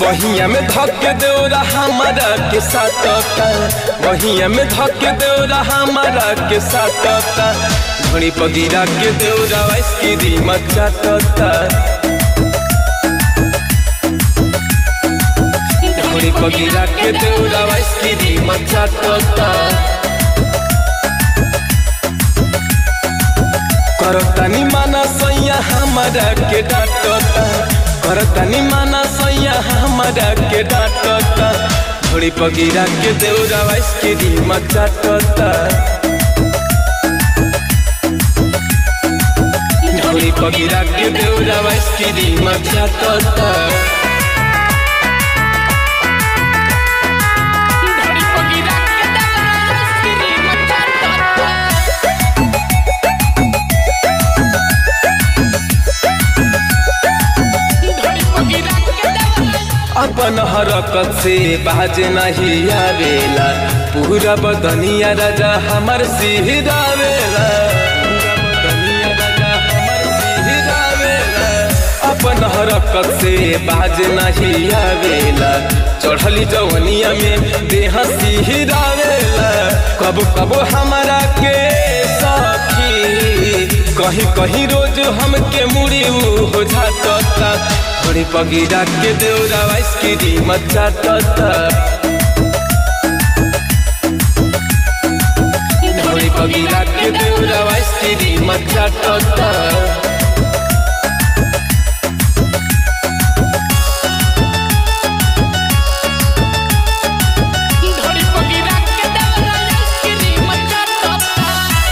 बहिया में धक देवरा हमारा के साटता बहिया में धक देवरा हमारा के साटता घड़ी पगिरा के देवरा आइसक्रीम चाटता घड़ी पगिरा के देवरा आइसक्रीम चाटता करतानी माना सैया हमारा के डांटता करतानी माना सैया हमारा के डांटता घोड़ी पगिरा के देवरा आइसक्रीम चाटता घोड़ी पगिरा के देवरा आइसक्रीम चाटता घड़ी पगिरा के देवरा आइसक्रीम चाटता घड़ी पगिरा के देवरा अपन हरकत से बाज नहीं आवेला पूरा बदनिया राजा हमर सिहरावेला पूरा बदनिया राजा हमर सिहरावेला अपन हरकत से बाज नहीं आवेला चढ़ली जवनिया में देह सिहरावेला कब कब हमारा के सखी कहीं कहीं रोज हमके मुड़ी हो जाता थोड़ी पगीरा के देवरा आइसक्रीम चाटता थोड़ी पगीरा के देवरा आइसक्रीम चाटता घड़ी पगिरा के देवरा आइसक्रीम चाटता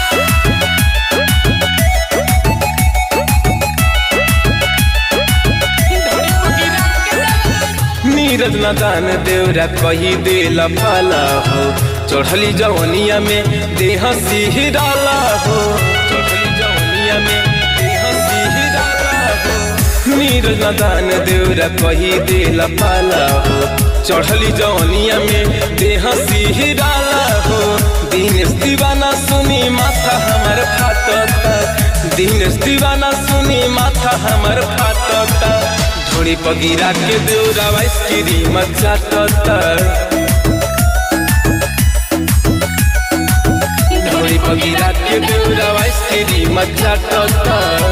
घड़ी पगिरा के देवरा नीरज नदान देवरा कही देल पाला हो चढ़ली जवनिया में देह सिहराला हो चढ़ली जवनिया में देह सिहराला हो नीरज नदान देवरा कही देल पाला हो चढ़ली जवनिया में देह सिहराला हो दिनेश दीवाना सुनी माथा हमर फाटता दिनेश दीवाना सुनी माथा हमर फाटता थोड़ी पगीरा के देवरा आइसक्रीम चाटता थोड़ी पगीरा के देवरा आइसक्रीम चाटता